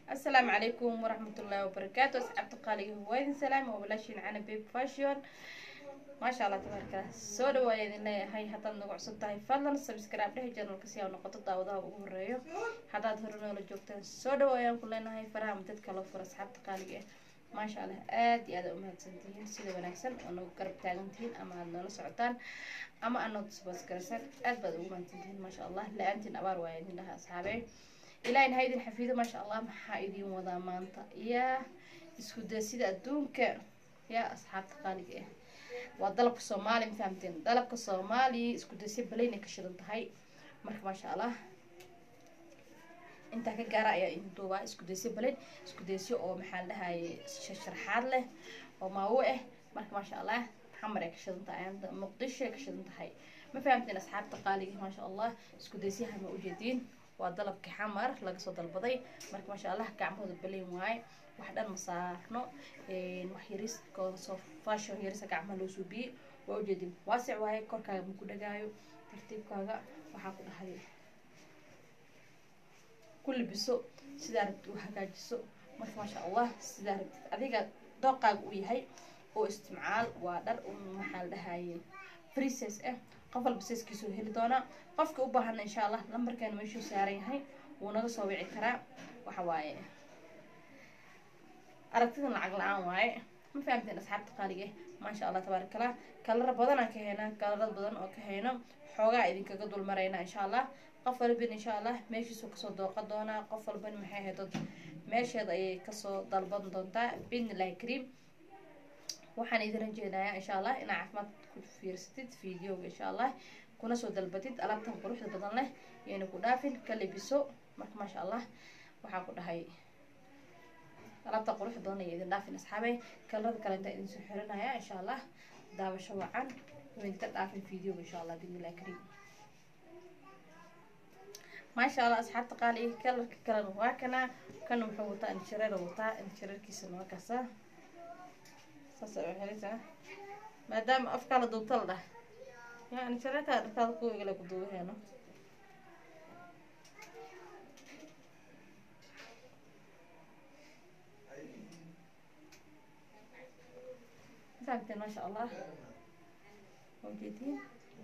السلام عليكم ورحمة الله وبركاته أصحاب قالي وين سلام وبلاشين عنا بيب فاشيون ما شاء الله تبارك الله سو dhawaayeen ilaa hay haddaad nagu cusub tahay fadlan subscribe dheh channelka si aa noqoto daawadaha ugu horeeyo haddaad hore noola joogtaan soo dhawaayaan ku leenahay faraha dadka loo furo asxaabta qaaliga ah maasha allah aad iyo aad u mahadsantihiin sida wanaagsan oo nagu garab taagantihiin ama aad noola socotaan ama aad noo tusbaasgaraysaan aad baad ugu mahadsantihiin maasha allah la-aantiin abaar waaya idin dhaha asxaabee ilaahin ha idin xafiido maasha allah maxaa idin wadaa maanta yaa isku day sida adduunka yaa asxaabta qaaliga ah waa dalabka soomaaliya ma fahamteen dalabka soomaaliya isku daysya balaynay ka shidan tahay marka maasha allah intaa ka gaara ayaa idin duubaa isku daysyo balayn isku daysyo oo maxaa la dhahaye sharxaad leh oo maawo ah marka maasha allah xamar ay ka shidan tahay muqdisho ay ka shidan tahay ma fahamteen asxaabta qaaliga maasha allah isku daysyaha ma ujeediin waa dalabka xamar laga soo dalbaday marka maasha allah gacmahooda balayn waaye wax dhan ma saarno wax yariskooda soo fashion yarisa gacmaha loo suubiyey waa ujeedin waasic waaye korkaaga ma ku dhagaayo tartiibkaaga waxaa ku dhahay ku libiso sidaa rabtid u hagaajiso marka maasha allah sidaa rabtid adiga dooqaaga uu yahay oo istimcaal waa dhar maxaa la dhahaye princess ah qof walba seeskiisuu heli doonaa qofka u baahana insha allah lambarkeena meeshuu saaran yahay wuu naga soo wici karaa waxa waaye aragtidan lacag la-aan waaye ma fahamteen asxaabta qaaliga maasha allah tabaarak allah kalara badanaan ka haynaa kalarad badan oo ka hayno xoogaa idinkaga dul maraynaa insha allah qof walban insha allah meeshiisuu kasoo dooqa doonaa qof walban maxay haydo meesheeda ayay kasoo dalban doontaa bidnillahi kariim waxaan idin rajeynayaa insha allah inaa caafimaad ku fiirsatid videoga insha allah kuna soo dalbatid alaabtan quruxda badan leh yayna ku dhaafin ka lebiso marka maasha allah waxaa ku dhahay alaabta quruxda badan ay idin dhaafin asxaabey kalarada kale intaa idin soo xirinaya insha allah daawasho wacan waynka dhaafin videoga insha allah bidnillahi kariim maasha allah asxaabta qaali kalarka kalena waa kana kana wuxuu wataa injireer wataa injireerkiisana waa kaasa saas ay xiritaa maadaama afkaa la duubta la dhah yaa injireertaa dharkaada kuwa igale ku duubaheeno فهمتين ما شاء الله موجودين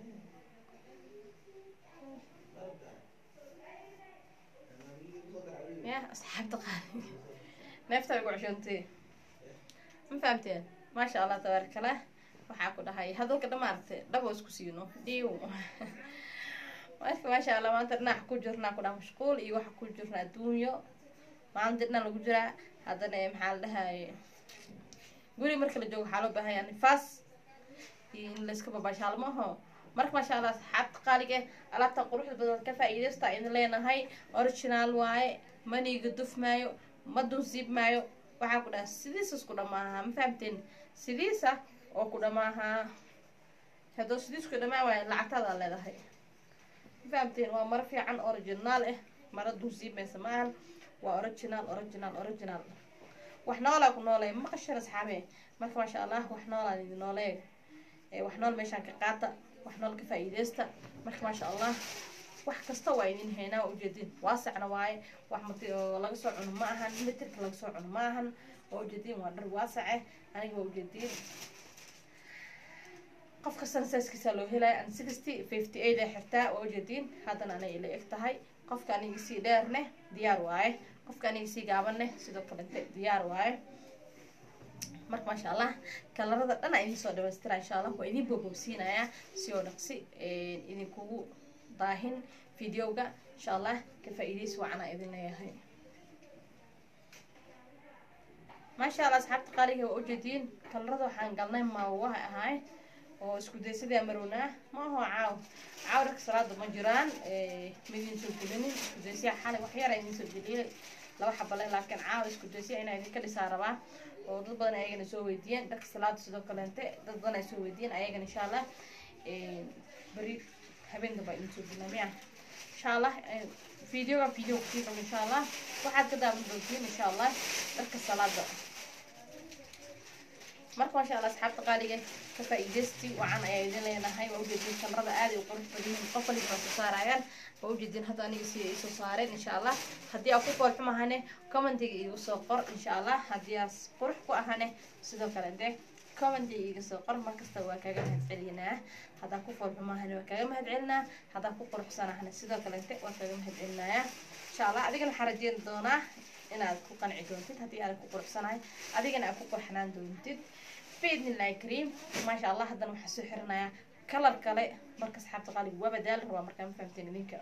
يا أصحاب دقائق نفتح يقول عشانتي ما فهمتين ما شاء الله تبارك الله waxaa ku dhahay hadalka dhamaarte dhabo isku siino dhiiw marka maasha allah maanta dhinaca ku jirnaa ku dhaha mashquul iyo waxa ku jirna adduunyo maanta dhinac lagu jiraa haddana maxaa la dhahaye guri marka la joogo waxaa loo baahan yahay nifaas iyo in layska babaashaalmaho marka maasha allah asxaabta qaaliga alaabta quruxda badan ka faa-iideysta idin leenahay original waaye maniga duf maayo ma dunsiib maayo waxaa ku dhaha sidiisa isku dhamaaha ma fahamteen sidiisa oo ku dhamaaha haddoo sidiisku dhamaa waaye lacagtaada leedahay ma fahamteen waa maro fiican original ah maro dunsiib maysa maahan waa original original original wax noolaa ku noolay ma qashan asxaabe marka maasha allah wax noolaa idin noolee wax nool meeshaan ka qaata wax nool ka faa-iideysta marka maasha allah wax kasta waa idin haynaa waa ujeedin waasacna waaye wax mat oo laga soo cuno ma ahan mitirka laga soo cuno ma ahan waa ujeedin waa dhar waasace aniga waa ujeedin qof kastana saaskiisa loo helaya an sixty fifty eight ay xirtaa waa ujeedin haddana anay ila eg tahay qofka aniga sii dheerneh diyaar waaye qofka aniga sii gaabaneh sidoo kalente diyaar waaye marka maasha allah kalarada dhan a idin soo dhamaystira insha allah waa idin boobobsiinayaa si oo dhaqsi idinkugu daahin videoga insha allah ka faa-iideysi wacanaa idin leeyahay maasha allah asxaabta qaaliga waa ujeediin kalarada waxaan galnay maawaha ahaay oo isku day sidaa marownaa ma aho caaw caaw dharka salaada ma jiraan midin soo gelinin isku daysiya xalay wax yar idin soo geliyay laba xabale laakiin caaw isku daysiya inaa idinka dhisaa rabaa oo dad badan ayagana soo weydiiyeen dharka salaada sidoo kaleente dad badan ay soo weydiiyeen ayagana insha allah beri habeen damba idin soo gelina miya insha allah videoga video kusiiqam insha allah waxaad ka daawan doontiin insha allah dharka salaada marka maasha allah asxaabta qaaliga ka faa'iidaysti wacan ayaa idin leenahay waa ujeedin kalarada aad ay u qurux badan yihiin qof waliba soo saarayaan waa ujeedin hadda aniga si ay soo saareen insha allah haddii aa ku foolxumahane commentiga iigu soo qor insha allah haddii aas qurux ku ahane sidoo kale dee commentiga iiga soo qor markasta waa kaaga mahad celinaa haddaa ku foolxumahane waa kaaga mahad celinaa haddaa ku quruxsanahane sidoo kalente waa kaaga mahad celinayaa insha allah adigana waxaa rajeyn doonaa inaad ku qanci doontid haddii aad ku quruxsanahay adigana aad ku qurxanaan doontid biidnillahi kariim maasha allah haddana waxaa soo xirinayaa kalar kale marka asxaabta qaaliga waa badaal rabaa markaa ma fahamteen idinka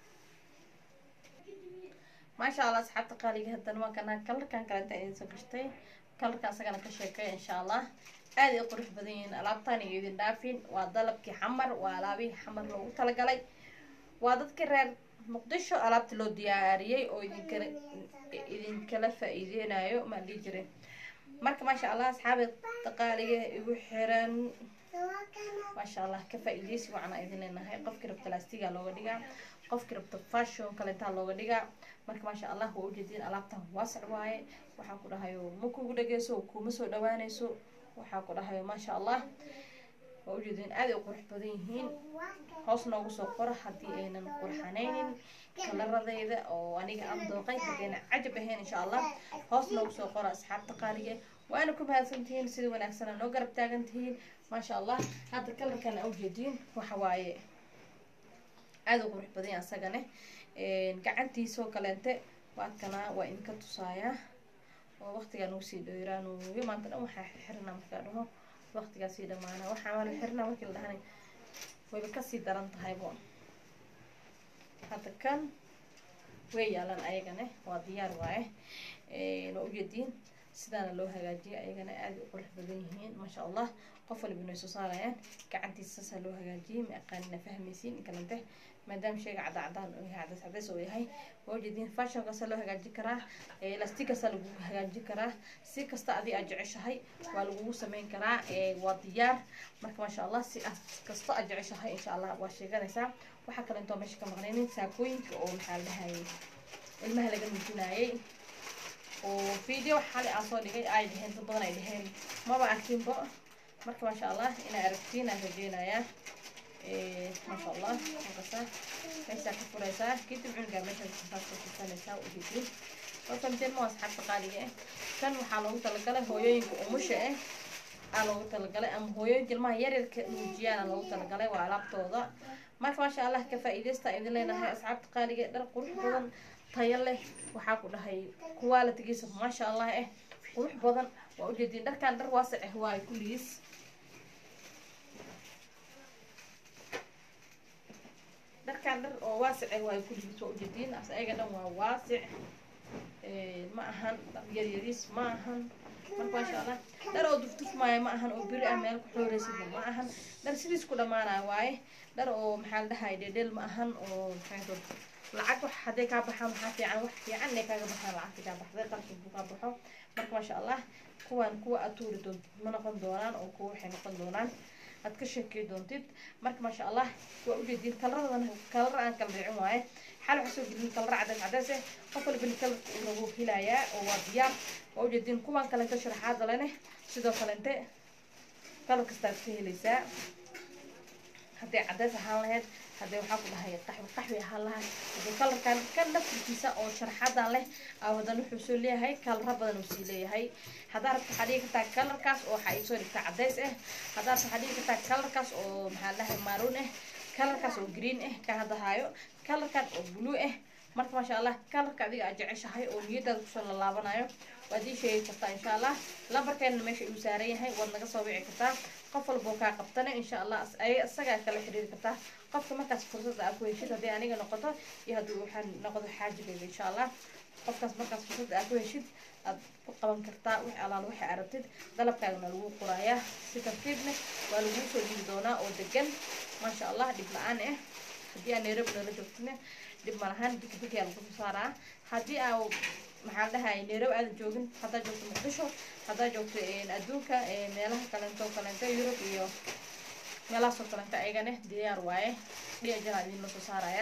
maasha allah asxaabta qaaliga haddana waa kana kalarkan kale inta idin soo gashtay kalarka asagana ka sheekay insha allah aad ay qurux badan yihiin alaabtaan iyo idin dhaafin waa dalabkii xamar waa alaabihii xamar loogu talagalay waa dadkii reer muqdisho alaabta loo diyaariyey oo idinkala idinkala faa-iideynayo maa dhihi jiray marka maasha allah asxaabi daqaaliga igu xiran maasha allah ka faa-iideysi wacanaa idin leenahay qofkii rabta laastiga looga dhigaa qofkii rabta fashion kalentaa looga dhigaa marka maasha allah waa ujeediin alaabtan waasac waaye waxaa ku dhahayo ma kugu dhageyso kuma soo dhawaaneyso waxaa ku dhahayo maasha allah waa ujeediin aad ay u qurux badan yihiin hoos noogu soo qora haddii aynan qurxanaynin kalaradeyda oo aniga aan dooqay haddayna cajab ahayn insha allah hoos noogu soo qora asxaabta qaaliga waana ku mahadsantihiin sida wanaagsana noo garab taagan tihiin maasha allah hadda kalarkan a ujeediin waxa waaye aada u qurux badan yahay asagane gacantiisoo kaleente waadkana waa idinka tusaayaa oo waqtigaa nagu sii dhoyraanuyo maanta dhan waxaa xirnaa markaa dhaho waqtigaa sii dhamaana waxaa maala xirnaa markii la dhahanay wayba kasii daran tahaybo hadda kan way yaalan ayagane waa diyaar waaye waa ujeediin sidaana loo hagaajiya ayagana aada u qurux badan yihiin maasha allah qof waliba inay soo saarayaan gacantiisa saasaa loo hagaajiyey ma aqaanina fahmaysiin inkalante maadaama sheyga cadda cadaan oo yahay cadays cadays oo yahay waa ujeediin fashionkaasaa loo hagaajin karaa elastikaasaa lagu hagaajin karaa si kasta adi aad jeceshahay waa lagugu sameyn karaa waa diyaar marka maasha allah si aad kasta aad jeceshahay insha allah waa sheeganaysaa waxaa kale intoo meesha ka maqnaynin saakooyinka oo maxaa la dhahayay ilmaha laga nuujinayay oo video xali aan soo dhigay ay dheheen dad badan ay dheheen maba arkinbo marka maasha allah inaa aragtiin aan rajeynayaa maasha allah markasa meeshaa ka furaysaa kadib cunugaa meeshaas kasaas ka fursanaysaa ujeedin oo famteen ma asxaabta qaaliga eh kan waxaa loogu talagalay hooyooyinka umusha eh aa loogu talagalay ama hooyooyinka ilmaha yaryarka nuujiyaana loogu talagalay waa alaabtooda marka maasha allah ka faa-iideysta idin leenahay asxaabta qaaliga dhar qurux badan tayo leh waxaa ku dhahay qualitigiisa maasha allah eh qurux badan waa ujeediin dharkan dhar waasac ah waayo kulligiis dharkan dhar oo waasic ah waayo kulligiis waa ujeediin as ayaga dhan waa waasic ma ahan dhar yaryariis ma ahan marka maasha allah dhar oo duftufmaayo ma ahan oo beri ah meel ku xooreysidna ma ahan dhar sidiis ku dhamaanaya waaye dhar oo maxaa la dhahay dhedhel ma ahan oo maxaa lacag wax hadday kaa baxaan waxaa fiican wax fiican inay kaaga baxaan lacagta kaa baxday qarka buu kaa baxo marka maasha allah kuwan kuwa aad tuuri doontid ma noqon doonaan oo kuwa waxay noqon doonaan aad ka sheekey doontid marka maasha allah waa ujeediin kalaradan kalar aan kala dhicin waaye xal waxaa soo gelin kalara cadays cadays eh qof walbani kalarka uu lagu helayaa oo waa diyaar waa ujeediin kuwan kalente sharaxaada lene sidoo kalente kalar kastaad ka helaysaa hadday cadays ahaan lahayd haddii waxaa ku dhahay qaxwi qaxwi ahaan lahay haddii kalarkan kan naftirkiisa oo sharxadan leh aa haddana wuxuu soo leeyahay kalara badan uu sii leeyahay haddaa rabta waxaa dhigi kartaa kalarkaas oo waxaa iisoo dhigtaa cadays ah haddaa rabta waxaa dhigi kartaa kalarkaas oo maxaa dhahay maroon ah kalarkaas oo green ah ka hadahaayo kalarkan oo blue ah marka maasha allah kalarka adiga aad jeceshahay oo niyadaada kusoo lalaabanayo waad ii sheegi kartaa insha allah lambarkeena meesha uu saaran yahay waad naga soo wici kartaa qof walboo kaa qabtana insha allah isagaa kala xiriiri kartaa qofka markaas fursadda aa ku heshid haddii aniga noqoto iyo haddii waxaa noqdo xaajigayga insha allah qofkaas markaas fursadda aa ku heshid aad ku qaban kartaa wix alaal waxay aragtid dalabkaagana lagu qorayaa si tartiibna waa laguu soo dhiibi doonaa oo degan maasha allah dhib la-aan ah haddii aa nairobi noola joogtina dhib malahan bikbikiyaa lagu soo saaraa haddii aa maxaa la dhahay nairobi aadan joogin haddaa joogto muqdisho haddaa joogto adduunka meelaha kalento kalento yurub iyo meelahaasoo kalenta ayagane diyaar waaye dhiyajanaa idin la soo saaraya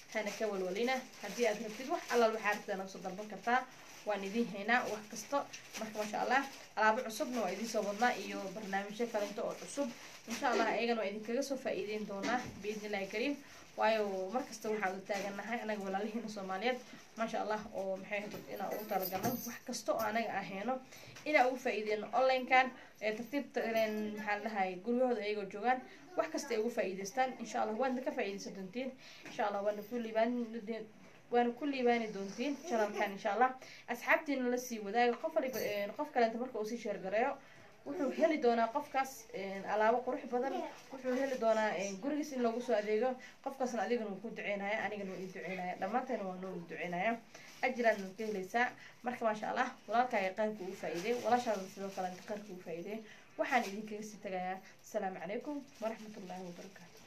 hana ka walwalina haddii aad rabtid wax allaal waxaa rabtid naga soo dalban kartaa waan idiin haynaa wax kasta marka maasha allah alaabo cusubna waa idiin soo wadnaa iyo barnaamijyo kalento oo cusub insha allah ayagana waa idinkaga soo faa-iideyn doonaa biidnillahi kariim waayo markasta waxaan u taagannahay anaga walaalihiina soomaaliyeed maasha allah oo maxay hadud inaan ugu talagalno wax kasta oo anaga ahayno inaan ugu faa-iideyno online-kan ee tartiibta maxaa la dhahay guryahooda ayagoo joogaan wax kasta ay ugu faa-iideystaan insha allah waadna ka faa-iideysan doontiin insha allah waana ku liibaan waana ku liibaani doontiin janalkan insha allah asxaabtiina lasii wadaago qof waliba qof kalenta marka uu sii sheergareeyo wuxuu heli doonaa qofkaas alaabo qurux badan wuxuu heli doonaa gurigiis in loogu soo adeego qofkaasna adigana wuu ku duceynaya anigana waa ii duceynaya dhammaanteena waa noo duceynaya ajiraan ka helaysaa marka maasha allah walaalkaaga qayrka ugu faa-iiday walaashaada sidoo kalenta qayrka ugu faa-iiday waxaan idinkaga sii tagayaa asalaamu calaykum waraxmatullaahi wabarakaatu